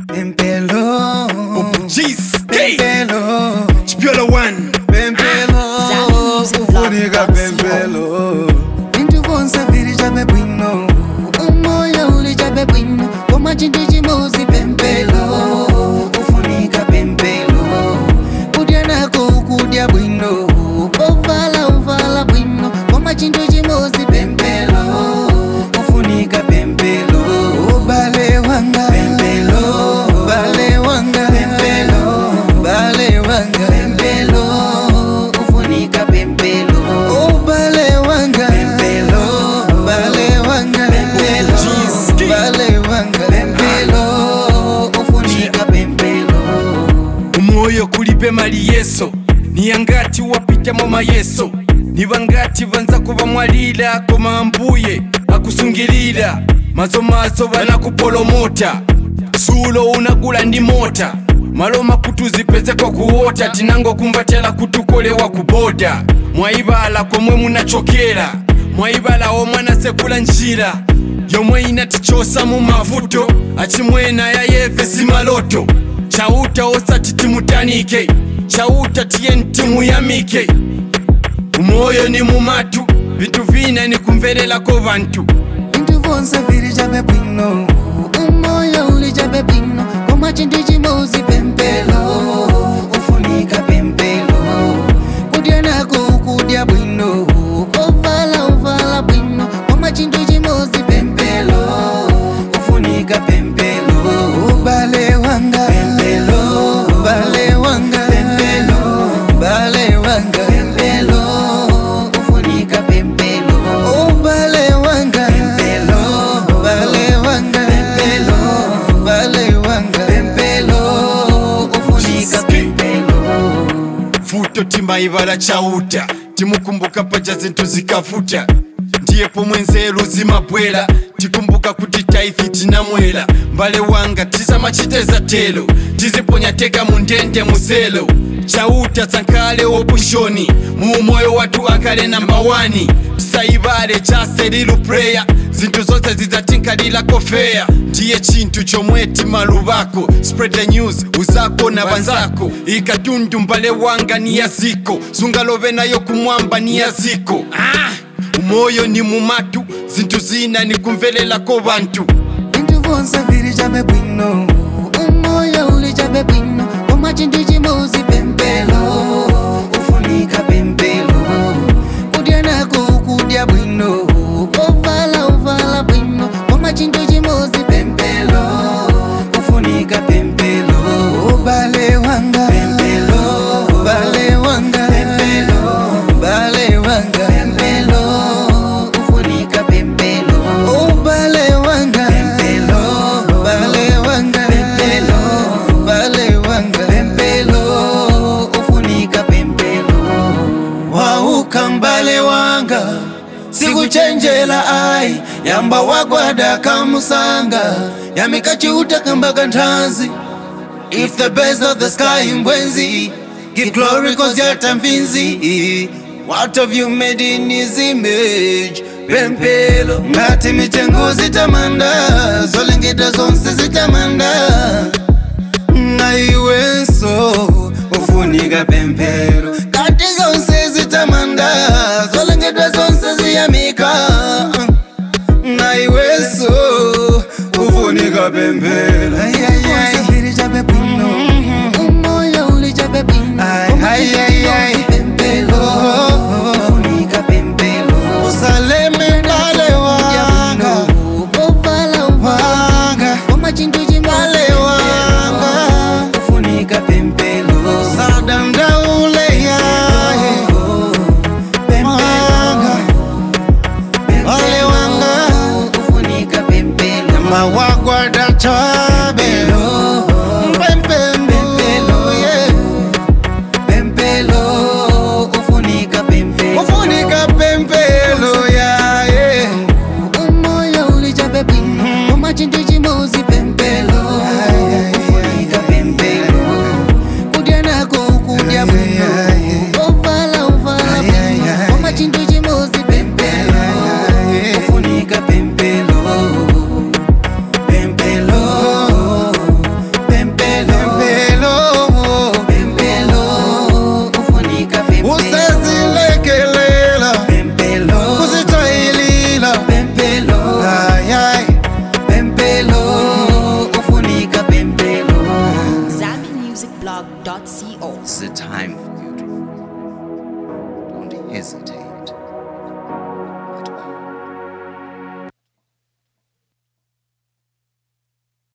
Pempelo. Cheesecake. Pempelo. Chipiola one. Pempelo. Ufunika pempelo. Vintu vonse viri chabe bwino. Umoya uli chabe bwino. Koma chintu chimozi pempelo. Ufunika pempelo. Kudya nako ukudya bwino. Ovala uvala bwino. Koma chintu chimozi pempelo. Ufunika pempelo. Bale wanga. Pempelo. Bale wanga. Pempelo. Bale wanga. Pempelo. Ufunika pempelo. Oh, bale wanga. Pempelo. Bale wanga. Pempelo. Bale wanga. Pempelo. Ufunika pempelo. umwoyo kulibe mali yeso niyangati wapitamo mayeso niba ngati banza kuba mwalira koma mbuye akusungilira mazo mazo banakupolomota sulo unagula ndi mota maloma kutuzipeze kwa kuwota tinango kumbatela kutukolewa kuboda mwaibala komwe munachokera mwaibala omwana sekula njira yomwe inatichosa mu mavuto achimwena yayeve simaloto chauta osati timutanike chauta tiye timuyamike umoyo ni mumatu vintu vina ni kumverelako vantu Vintu vonse viri chabe bwino umoya uli chabe bwino koma chintu chimozi pempelo ufunika pempelo kudya nako ukudya bwino ovala uvala bwino koma chintu chimozi pempelo ufunika pempelo bale wanga pempelo bale wanga pempelo bale wanga pempelo ufunika pempelo oh bale wanga pempelo bale wanga pempelo bale wanga pempelo ufunika pempelo futo timaibala chauta timukumbuka paja zinthu zikavuta ndiyepo mwenzeru zimabwera tikumbuka kuti taifi tinamwera mbale wanga tisamachiteza telo tiziponya teka mundende muselo chauta sankhale wopushoni mu moyo wathu akhale namba 1 saibale chaselilu prayer zinthu zonse zidzatinkalira kofeya ndiye chinthu chomwe timaluvako spread the news uzako na banzako ikatundu mbale wanga ni yaziko sungalove nayo kumwamba ni yaziko ah! umoyo ni mumatu zinthu zina ni kumvelelako bantu Vintu vonse viri chabe bwino umoya uli chabe bwino koma chintu chimozi pempelo ufunika pempelo kudya nako ukudya bwino ovala uvala bwino koma chintu chimozi pempelo ufunika pempelo bale wanga pempelo bale wanga pempelo bale wanga pempelo ufunika pempelo oh bale wanga pempelo bale wanga pempelo bale wanga pempelo ufunika pempelo wauka mbale wanga sikuchenjela ai yamba wagwada kamusanga yamikachiuta kambaka nthanzi If the birds of the sky mbwenzi Give glory cause you're tamvinzi What have you made in his image Pempelo Ngati mitengo zitamanda Zolengeta zonse zitamanda Ngaiwenso Ufunika pempelo Ngati zonse zitamanda Zolengeta zonse ziyamika Ngaiwenso Ufunika pempelo Usafiri chabe bwino Umoya uli chabe bwino Ay, ay, ay Pempelo Ufunika pempelo Usaleme kale wanga Ovala uvala Koma chintu chimale wanga Ufunika pempelo Sadanda ule ya Pempelo Wale wanga Ufunika pempelo Mawagwada chabe Pempelo yeah. Pempelo Ufunika pempelo Ufunika pempelo yeah, yeah. Umoya uli chabe bwino Koma chintu chimozi pempelo Ufunika pempelo Kudya nako ukudya bwino Ovala uvala bwino Koma chintu chimozi pempelo Ufunika pempelo Pempelo NigerDog.co. It's the time for you to don't hesitate.